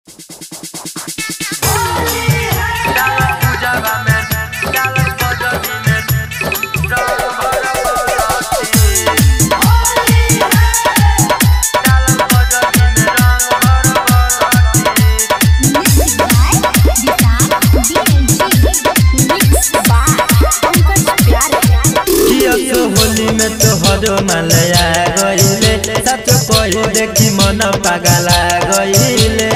मलया गईले सच कही देखी मन पागला गईले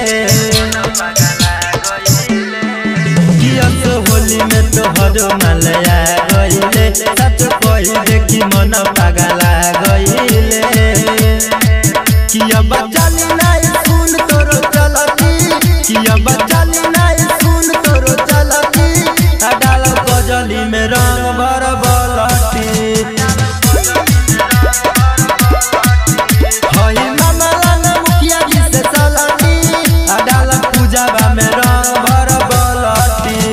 कियस होली में तोहर मलया गईले सच कही देखी मन पागला गईले किया बचाली नहीं सुन तोरो चलती किया बचाली नहीं सुन तोरो चलती अडाल गजली में रंग भर बलती हई मामला न मुखिया जी से चलती अडाल पूजावा में रंग भर बलती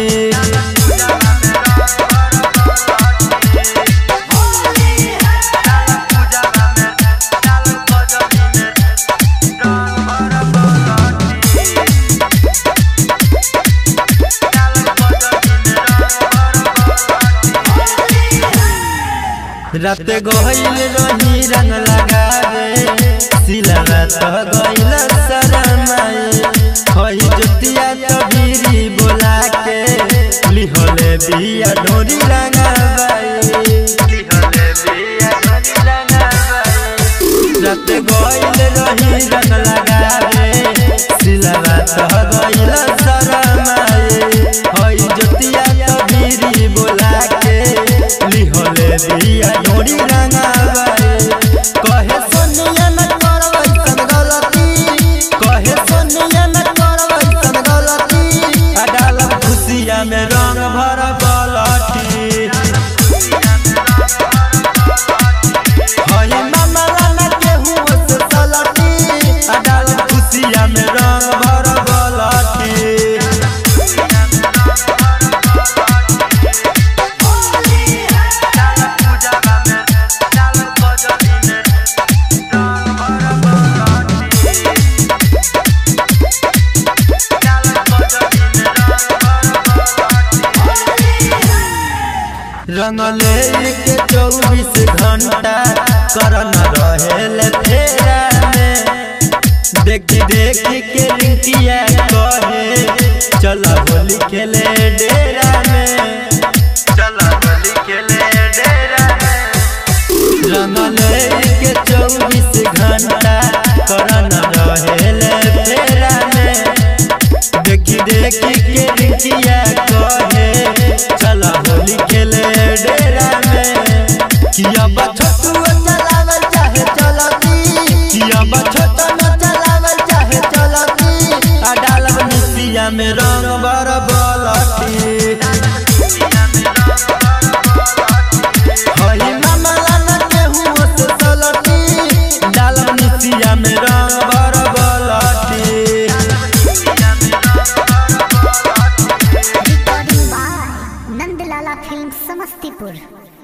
रात गइल रही रंग लगावे सिलवा तो गइल शरमाए खई जोतिया तो बीरी बोला के लिहले बिया ढोरी रंगाबाई रात गइल रही रंग लगावे सिलवा तो गइल शरमाए खई जोतिया तो बीरी बोला के लिहले बिया ढोरी रंगाबाई कहे सोनिया न करबै सन गलती कहे सोनिया न करबै सन गलती अडाल खुशिया में रंग भर बलटी हई मामला न केहू से चलती अडाल खुशिया में रंग भर बलटी रंगले के चौबीस घंटा करन रहेल फेरा में देखी देखी के रिंकिया कहे चल होली खेले डेरा में चल होली खेले डेरा में रंगले के चौबीस घंटा करन रहेल फेरा में देखी देखी के रिंकिया कहे चल होली खेले डेरा में किया बछतु चलावल चाहे चलती किया बछत न चलावल चाहे चलती आ डालब मिसिया में रंग बर बलती हई मामला न केहू से चलती डालब मिसिया में रंग बर बलती recording by Nandlala film Samastipur